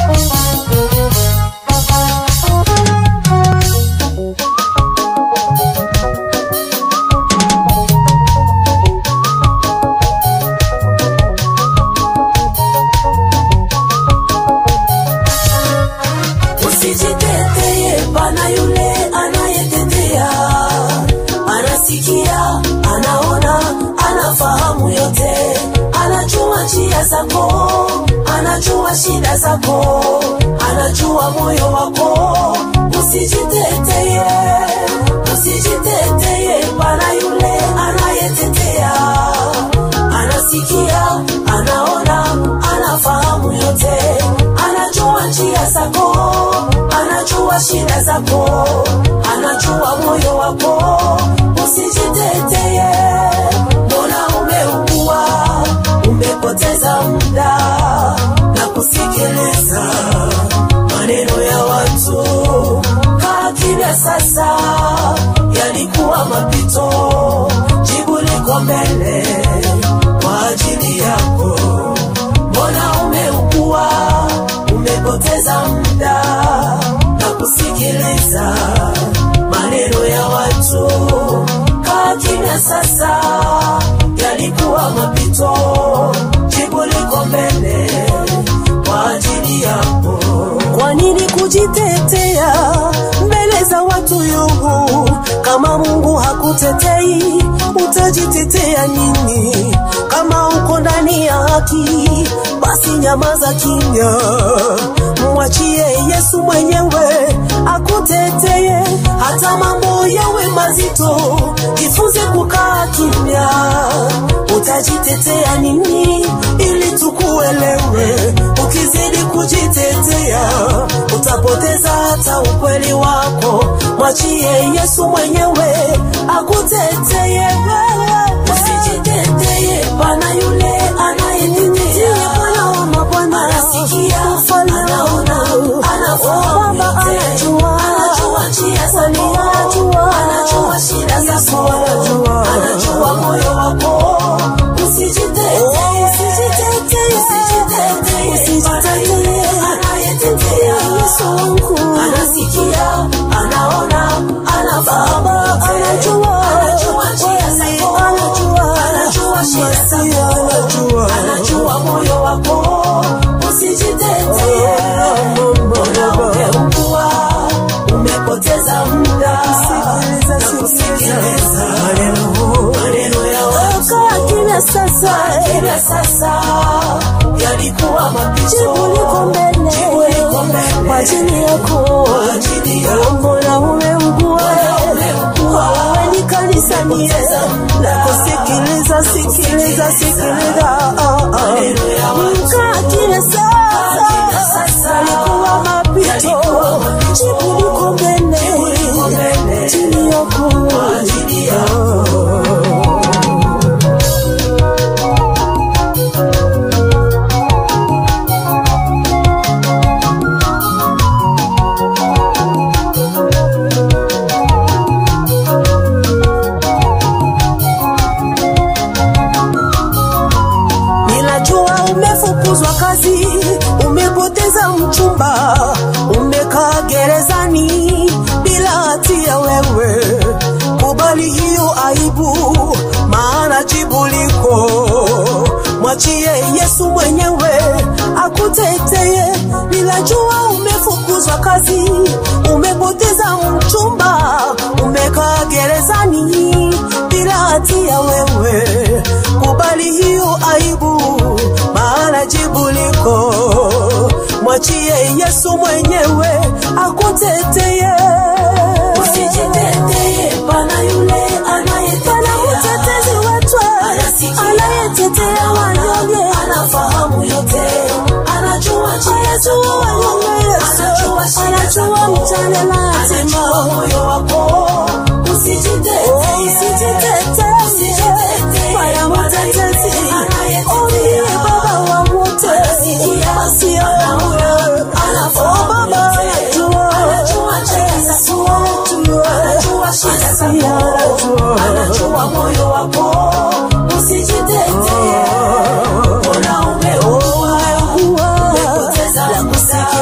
Usijiteteye, pana yule anayetetea, anasikia, anaona, anafahamu yote, anajua njia zako, anajua shida zako, anajua moyo wako. Usijiteteye, usijiteteye, pana yule anayetetea, anasikia, anaona, anafahamu yote, anajua njia zako, anajua shida zako, anajua moyo wako. Usijiteteye, mbona umeugua, umepoteza muda na kusikiliza maneno ya watu. Kaa kimya sasa, yalikuwa mapito, jibu liko mbele kwa ajili yako. Mbona umeugua, umepoteza muda na kusikiliza maneno ya watu. Kaa kimya sasa, yalikuwa mapito, jibu liko mbele kwa ajili yako. Kwa nini kujitetea mbele za watu yungu? Kama Mungu hakutetei, utajitetea nini? Kama uko ndani ya haki, basi nyamaza kimya, mwachie Yesu mwenyewe akuteteye. Hata mambo yawe mazito, jifunze kukaa kimya. Utajitetea nini ili tukuelewe? Ukizidi kujitetea, utapoteza hata ukweli wako. Mwachie Yesu mwenyewe akuteteye. Usijiteteye, pana yule anayetetea, anasikia, anaona, anafahamu yote, anajua njia zako, anajua shida zako, anajua moyo wako. Usijiteteye, usijiteteye, pana yule anayetetea, anasikia, anaona, anafahamu yote, anajua njia zako, anajua shida zako, anajua moyo wako. Usijiteteye, mbona umeugua, umepoteza muda na kusikiliza maneno ya watu. Kaa kimya sasa, Kimya sasa, yalikuwa mapito, jibu liko mbele jibu liko mbele kwa ajili yako. kwa ajili yako. Mbona umeugua? Umeugua, Wewe ni kanisani na kusikiliza, sikiliza, sikiliza. Ah, ah. maneno ya watu. Kaa kimya kimya sasa, sasa, yalikuwa mapito, yalikuwa mapito, jibu liko mbele jibu liko mbele ajili yako. kwa ajili yako. Ninajua umefukuzwa kazi, umepoteza mchumba, umekaa gerezani bila hatia wewe. Kubali hiyo aibu, maana jibu liko. Mwachie Yesu mwenyewe akuteteye. Ninajua umefukuzwa kazi, umepoteza mchumba, umekaa gerezani bila hatia wewe. Kubali hiyo aibu, maana jibu liko. Mwachie Yesu mwenyewe akuteteye. Usijiteteye, pana yule Pana anayetetea, mtetezi wetu Anasikia, anayetetea wanyonge, anafahamu yote, anajua njia zako, anajua shida anajua zako, mchana na anajua hatima. moyo wako. Usijiteteye, Usijiteteye, usijiteteye, Bwana mtetezi, anayetetea, uliye baba wa wote, Anasikia, basi wewe, anafahamu oh Baba yote, anajua, anajua njia zako, anajua, anajua shida zako, anajua. anajua moyo wako. Usijiteteye, mbona umeugua, umepoteza muda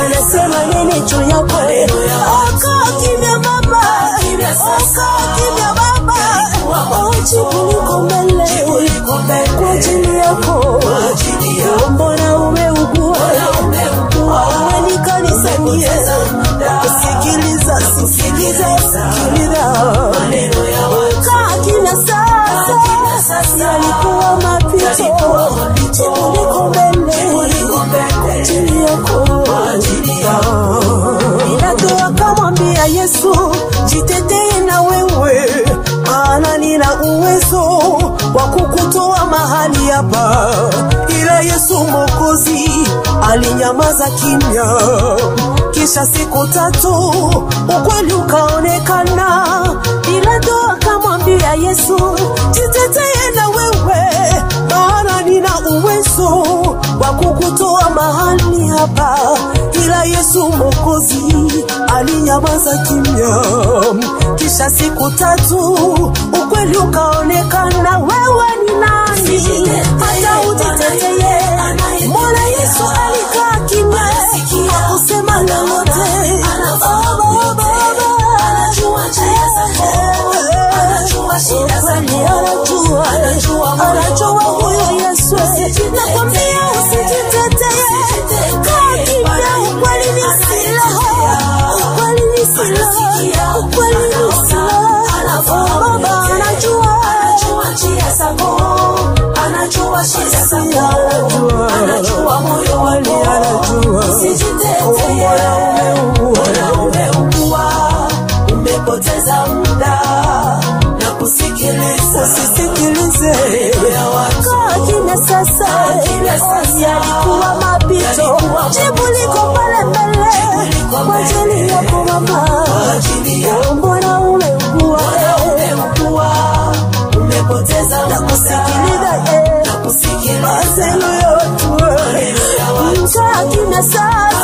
wanasema nini juu yako oka kimya baba oka kimya baba ojibu liko mbele kwa ajili yako mbona umeugua wewe ni kanisani sikiliza sikiliza sikiliza kaa kimya sasa yalikuwa mapito jibu liko mbele kwa ajili yako Pilato akamwambia Yesu, jitetee na wewe, maana nina uwezo wa kukutoa mahali hapa. Ila Yesu Mwokozi alinyamaza kimya. Kisha siku tatu ukweli ukaonekana. Pilato akamwambia Yesu, jitetee na wewe, maana nina uwezo wa kukutoa mahali hapa ila Yesu Mwokozi alinyamaza kimya. Kisha siku tatu ukweli ukaonekana, wewe ni nani hata ujiteteye? Mbona Yesu alikaa kimya hakusema lolote? Oh, Baba, Kweli anajua, anajua huyo Yesu. Nakwambia usijiteteye, kaa kimya, ukweli ni silaha, ukweli ni silaha, ukweli ni silaha. Oh, Baba anajua, anajua shida zako, anajua moyo wako, anajua. usijiteteye. Mbona umeugua? Mbona umeugua, umepoteza muda na kusikiliza Usisikilize, ya watu. kaa kimya sasa. kimya sasa. Yalikuwa mapito, Yalikuwa jibu liko pale mbele liko kwa ajili mbele. yako mama. Kwa ajili yako. Mbona umeugua? umeugua, umepoteza muda Kusikiliza, eh. na kusikiliza Haleluya, watu. ya watu. Kaa kimya sasa.